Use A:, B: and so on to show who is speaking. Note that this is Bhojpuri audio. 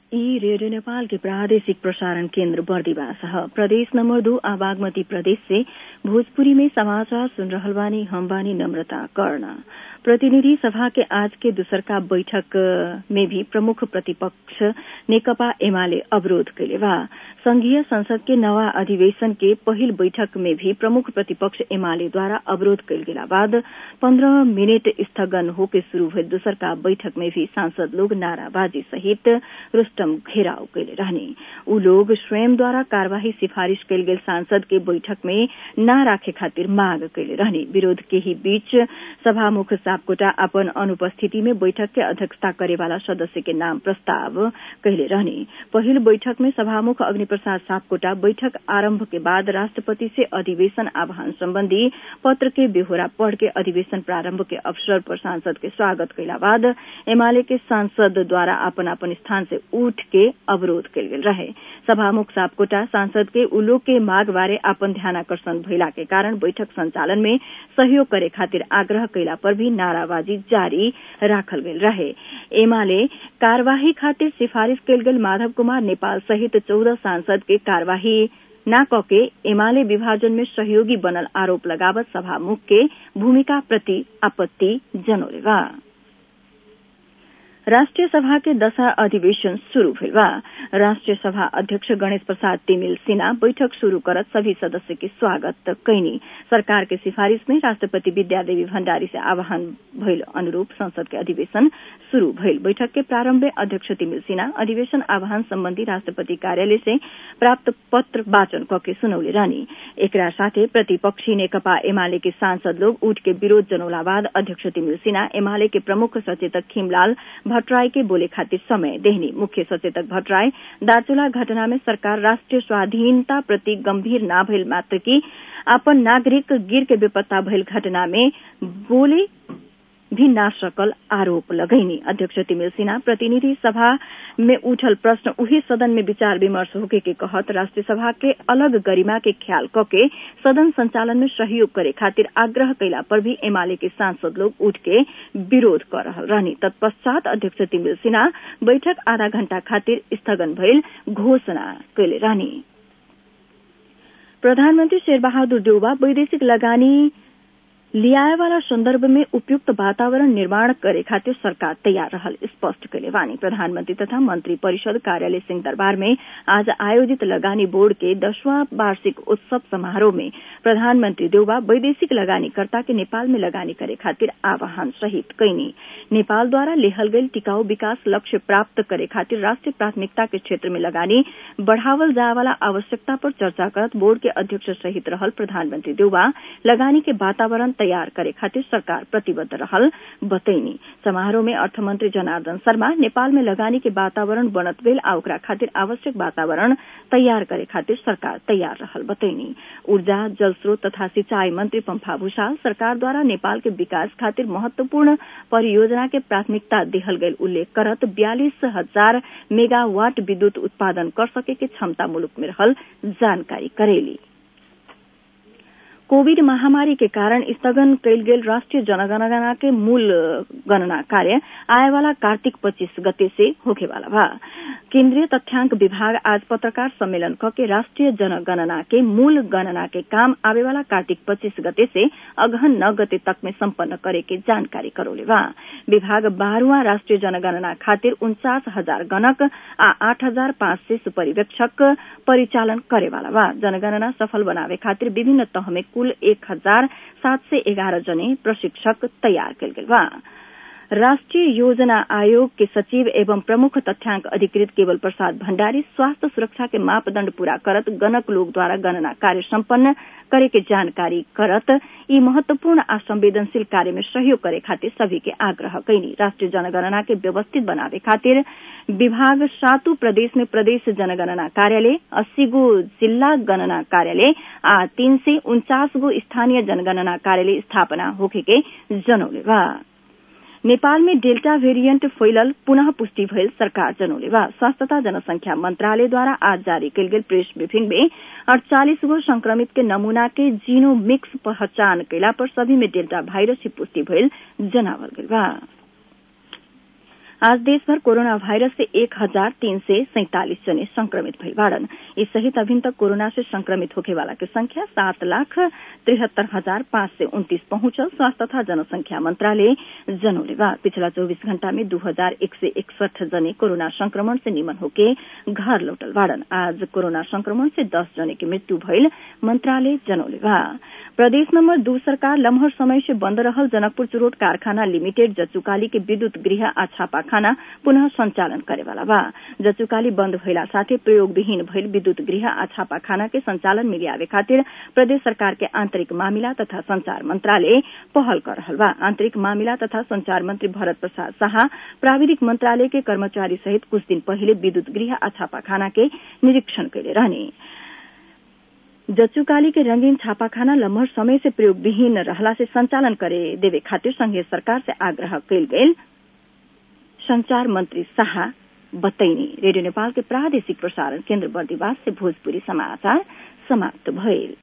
A: ई रेडियो नेपाल के प्रादेशिक प्रसारण केन्द्र बर्दिवास ह प्रदेश नंबर दो आ बागमती प्रदेश से भोजपुरी में समाचार सुन रहल बानी हम बानी नम्रता कर्ण प्रतिनिधि सभा के आज के दूसरका बैठक में भी प्रमुख प्रतिपक्ष नेकपा एमाले अवरोध कैले बा संघीय संसद के नवा अधिवेशन के पहिल बैठक में भी प्रमुख प्रतिपक्ष एमाले द्वारा अवरोध कैल गेला बाद पन्ध्र मिनट स्थगन होके शुरू भइल दूसरका बैठक में भी सांसद लोग नाराबाजी सहित रुस्तम घेराव कैले रहने ऊ लोग स्वयं द्वारा कार्यवाही सिफारिश कैल गेल सांसद के बैठक में न राखे खातिर मांग कैले रहने विरोध के ही बीच सभामुख सापकोटा अपन अनुपस्थिति में बैठक के अध्यक्षता करे वाला सदस्य के नाम प्रस्ताव कहले रहने पहिल बैठक में सभामुख अग्नि प्रसाद सापकोटा बैठक आरंभ के बाद राष्ट्रपति से अधिवेशन आह्वान संबंधी पत्र के बेहोरा पढ़ के अधिवेशन प्रारंभ के अवसर पर सांसद के स्वागत कैला बाद एमाले के सांसद द्वारा अपन अपन स्थान से उठ के अवरोध कैल गेल रहे सभामुख सापकोटा सांसद के उलोक के माग बारे अपन ध्यानाकर्षण भइला के कारण बैठक संचालन में सहयोग करे खातिर आग्रह कैला पर भी नाराबाजी जारी राखल गेल रहे एमाले कार्यवाही खातिर सिफारिश कैल गेल माधव कुमार नेपाल सहित चौदह सांसद के कार्यवाही न कके एमाले विभाजन में सहयोगी बनल आरोप लगावत सभामुख के भूमिका प्रति आपत्ति जनौले बा राष्ट्रिय सभा के दशा अधिवेशन शुरू भइल बा राष्ट्रिय सभा अध्यक्ष गणेश प्रसाद तिमिल सिन्हा बैठक शुरू करत सभी सदस्य के स्वागत कैनी सरकार के सिफारिश में राष्ट्रपति विद्यादेवी भण्डारी से आह्वान भइल अनुरूप संसद के अधिवेशन शुरू भइल बैठक के प्रारंभ में अध्यक्ष तिमिल सिन्हा अधिवेशन आह्वान सम्बन्धी राष्ट्रपति कार्यालय से प्राप्त पत्र वाचन कके सुनौले रहनी एकरा साथे प्रतिपक्षी नेकपा एमाले के सांसद लोग उठ के विरोध जनौला बाद अध्यक्ष तिमिल सिन्हा एमाले के प्रमुख सचेतक खिमलाल भट्टराई के बोले खातिर समय देहनी मुख्य सचेतक भट्टराई दार्चुला घटना में सरकार राष्ट्रिय स्वाधीनता प्रति गंभीर ना भइल मात्र की अपन नागरिक गिर के बेपत्ता भइल घटना में बोले भी ना सकल आरोप लगैनी अध्यक्ष तिमिल सिन्हा प्रतिनिधि सभा में उठल प्रश्न उही सदन में विचार विमर्श होके के कहत राष्ट्रीय सभा के अलग गरिमा के ख्याल कके सदन संचालन में सहयोग करे खातिर आग्रह कैला पर भी एमाले के सांसद लोग उठ के विरोध कर रहल रहनी तत्पश्चात अध्यक्ष तिमिल सिन्हा बैठक आधा घण्टा खातिर स्थगन भइल घोषणा कैले रहनी प्रधानमन्त्री शेरबहादुर देउबा वैदेशिक लगानी लियाए वाला संदर्भ में उपयुक्त वातावरण निर्माण करे खातिर सरकार तैयार रहल स्पष्ट कैले वानी प्रधानमंत्री तथा मंत्री परिषद कार्यालय सिंह दरबार में आज आयोजित लगानी बोर्ड के दसवां वार्षिक उत्सव समारोह में प्रधानमंत्री देउबा वैदेशिक लगानीकर्ता के नेपाल में लगानी करे खातिर आह्वान सहित कैनी नेपाल द्वारा लेहल गई टिकाऊ विकास लक्ष्य प्राप्त करे खातिर राष्ट्रीय प्राथमिकता के क्षेत्र में लगानी बढ़ावल जाए वाला आवश्यकता पर चर्चा करत बोर्ड के अध्यक्ष सहित रहल प्रधानमंत्री देउबा लगानी के वातावरण तैयार करे खातिर सरकार प्रतिबद्ध रहल बतैनी समारोह में अर्थमंत्री जनार्दन शर्मा नेपाल में लगानी के वातावरण बनत गईल आ ओकरा खातिर आवश्यक वातावरण तैयार करे खातिर सरकार तैयार रहल बतैनी ऊर्जा जल स्रोत तथा सिंचाई मंत्री पंफा भूषाल सरकार द्वारा नेपाल के विकास खातिर महत्वपूर्ण परियोजना के प्राथमिकता देहल गईल उल्लेख करत बयालीस हजार मेगावाट विद्युत उत्पादन कर सके के क्षमता मुलुक में रहल जानकारी करेली कोविड महामारी के कारण स्थगन कैल गेल राष्ट्रीय जनगणना के मूल गणना कार्य आए वाला कार्तिक पच्चीस गते से होखे वाला बा केन्द्रीय तथ्यांक विभाग आज पत्रकार सम्मेलन के राष्ट्रीय जनगणना के मूल गणना के काम आवे वाला कार्तिक पच्चीस गते से अगहन नौ गते तक में सम्पन्न करे के जानकारी करौले बा विभाग बारहवां राष्ट्रीय जनगणना खातिर उन्चास हजार गणक आ आठ हजार पाँच सय सुपरिवेक्षक परिचालन करे वाला बा जनगणना सफल बनावे खातिर विभिन्न तह में कुल एक हजार सात सय एघार जने प्रशिक्षक तयार कयल गेल बा राष्ट्रीय योजना आयोग के सचिव एवं प्रमुख तथ्यांक अधिकृत केवल प्रसाद भण्डारी स्वास्थ्य सुरक्षा के मापदण्ड पूरा करत गणक लोग द्वारा गणना कार्य सम्पन्न करे के जानकारी करत यी महत्वपूर्ण आ संवेदनशील कार्य में सहयोग करे खातिर सभी के आग्रह कैनी राष्ट्रीय जनगणना के व्यवस्थित बनावे खातिर विभाग सातु प्रदेश में प्रदेश जनगणना कार्यालय अस्सी गो जिल्ला गणना कार्यालय आ तीन सय उन्चास गो स्थानीय जनगणना कार्यालय स्थापना होखे के जनौले बा नेपाल में डेल्टा भेरिएंट फैलल पुनः पुष्टि भइल सरकार जनौले बा स्वास्थ्य तथा जनसंख्या मंत्रालयद्वारा आज जारी कयल गेल प्रेस ब्रीफिंग में अड़चालीस गो संक्रमित के नमूना के जीनो मिक्स पहचान कैला पर सभी में डेल्टा वायरस की पुष्टि भइल जनावल गेल बा आज देशभर कोरोना वायरस से एक हजार तीन सय सैंतालिस जने संक्रमित भइल बाड़न इस सहित अभिन तक कोरोना से संक्रमित होखे वाला के संख्या सात लाख तिहत्तर हजार पाँच सय उन्तीस पहुंचल स्वास्थ्य तथा जनसंख्या मंत्रालय जनौले बा पिछला चौबीस घण्टा में दू हजार एक सय एकसठ जने कोरोना संक्रमण से निमन होके घर लौटल बाड़न आज कोरोना संक्रमण से दस जने की मृत्यु भइल मंत्रालय जनौले बा प्रदेश नम्बर दू सरकार लम्हर समय से बन्द रहल जनकपुर चुरोट कारखाना लिमिटेड जचुकाली के विद्युत गृह आ छापाखाना पुनः संचालन करेवाला बा जचुकाली बन्द भइला साथै प्रयोगविहीन भइल विद्युत गृह आ छापाखाना के संचालन में ल्यावे खातिर प्रदेश सरकार के आन्तरिक मामिला तथा संचार मंत्रालय पहल कर रहल बा आन्तरिक मामिला तथा संचार मंत्री भरत प्रसाद शाह प्राविधिक मंत्रालय के कर्मचारी सहित कुछ दिन पहिले विद्युत गृह आ छापाखाना के निरीक्षण कैले रहने जच्चुकाली के रंगीन छापाखाना लम्हर समय से प्रयोगविहीन रहला से संचालन करे देवे खातिर संघीय सरकार से आग्रह कैल गेल संचार मंत्री शाह बतैनी रेडियो नेपाल के प्रादेशिक प्रसारण केन्द्र बर्दिवास से भोजपुरी समाचार समाप्त भइल